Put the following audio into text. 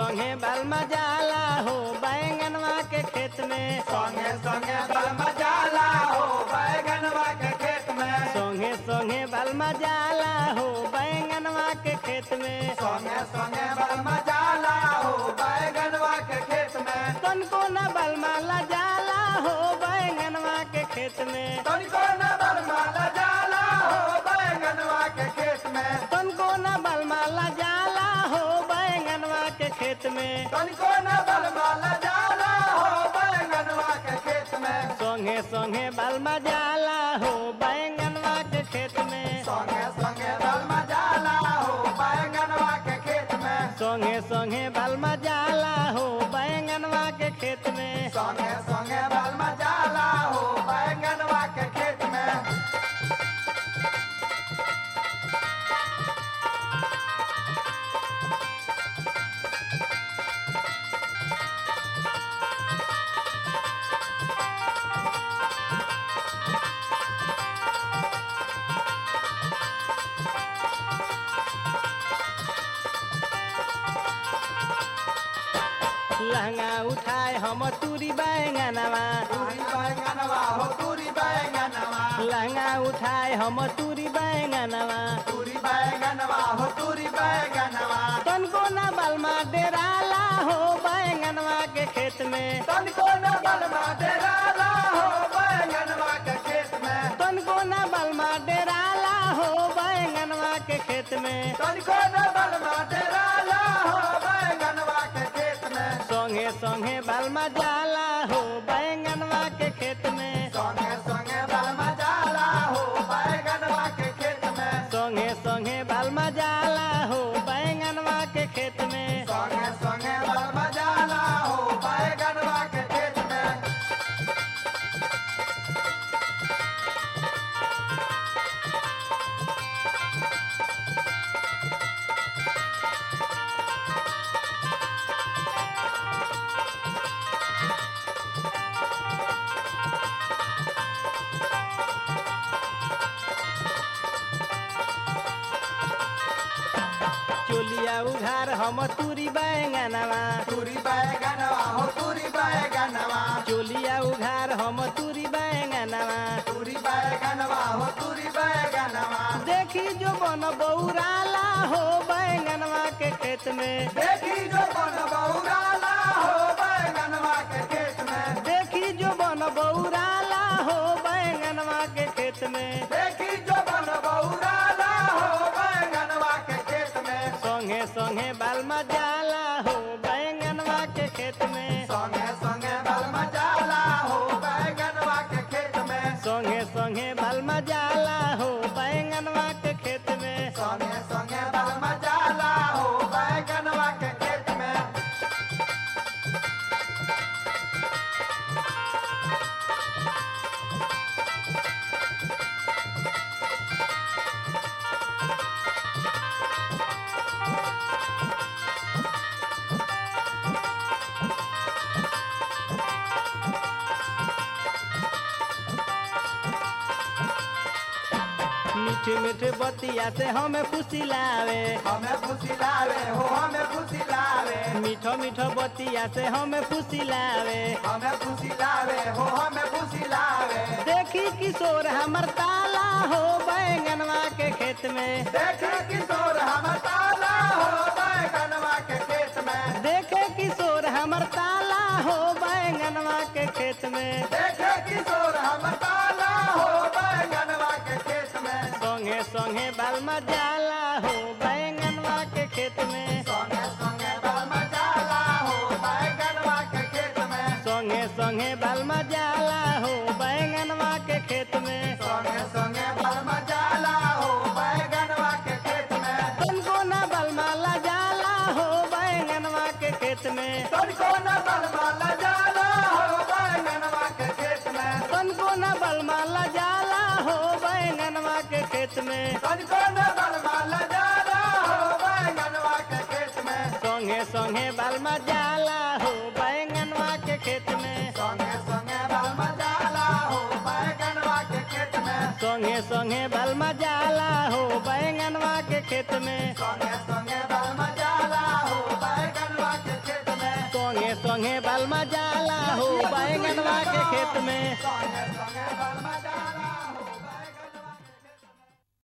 संगे बलमा जाला हो बैंगनवा के खेत में संगे संगे बलमा जाला हो बैगनवा के खेत में संगे संगे बलमा जाला हो बैंगनवा के खेत में संगे संगे बलमा जाला हो बैगनवा के खेत में तनको न बलमा ला जाला हो बैंगनवा के खेत में तनिको न बलमा ला जाला हो बैगनवा के खेत में तनको न बलमा ला जाला हो बैंगनवा के खेत में तनिको न बलमा ला जाला हो बैगनवा के खेत में संगे संगे बलमा जाला हो बैंगनवा के खेत में संगे संगे बलमा जाला हो बैगनवा के खेत में संगे संगे बलमा जाला हो बैंगनवा के खेत में संगे संगे बलमा जाला हो बैगनवा के खेत में लहंगा उठाए हम तुरी बैंगनवा तूरी बैगनवा हो तूरी बैगनवा लहंगा उठाए हम तुरी बैंगनवा तूरी बैगनवा हो तूरी बैगनवा तनको न बलमा डेराला हो बैंगनवा के खेत में तनिको न बलमा डेराला हो बैगनवा के खेत में तनको न बलमा डेराला हो बैंगनवा के खेत में तनिको न बलमा डेराला हो बैगनवा के खेत में संगे संगे बलमा जाला हो बैंगनवा के खेत में संगे संगे बलमा जाला हो बैगनवा के खेत में संगे संगे बलमा जाला हो बैंगनवा के खेत में संगे संगे बलमा जाला हो बैगनवा के खेत में चोलिया उघार हम तुरी बैंगनवा तूरी बैगनवा हो तूरी बैगनवा चोलिया उघार हम तुरी बैंगनवा तूरी बैगनवा हो तूरी बैगनवा देखी जो बन बौराला हो बैंगनवा के खेत में देखी जो बन बहुराला हो बैगनवा के खेत में देखी जो बन बौराला हो बैंगनवा के खेत में देखी जो बन बहुराला हो बैगनवा के खेत में संगे संगे बालमा जाला हो बैंगनवा के खेत में संगे संगे बलमा जाला हो बैगनवा के खेत में संगे संगे बालमा जाला हो बैंगनवा के खेत में संगे संगे बलमा जाला हो बैगनवा के खेत में मीठ मीठ बतिया से हमें खुशी लावे हमें खुशी लावे हो हमें खुशी लावे मीठो मीठो बतिया से हमें खुशी लावे हमें खुशी लावे हो हमें खुशी लावे देखी किशोर हमर ताला हो बैंगनवा के खेत में देखे किशोर हम ताला हो बैगनवा के खेत में देखे किशोर हमर ताला हो बैंगनवा के खेत में देखे किशोर हम ताला हो बैगनवा के खेत में संगे संगे बालमा जाला हो बैंगनवा के खेत में संगे संगे बलमा जाला हो बैगनवा के खेत में संगे संगे बालमा जाला हो बैंगनवा के खेत में संगे संगे बलमा जाला हो बैगनवा के खेत में तनको ना बलमा ला जाला हो बैंगनवा के खेत में तनिको न बलमा ला जाला हो बैगनवा के खेत में तनको ना बलमा ला जाला हो बैंगनवा के खेत में तनिको न बलमा ला जाला हो बैगनवा के खेत में संगे संगे बालमा जाला हो बैंगनवा के खेत में संगे संगे बलमा जाला हो बैगनवा के खेत में संगे संगे बालमा जाला हो बैंगनवा के खेत में संगे संगे बलमा जाला हो बैगनवा के संगे बलमा जाला हो बैगनवा के खेत में संगे संगे बलमा जाला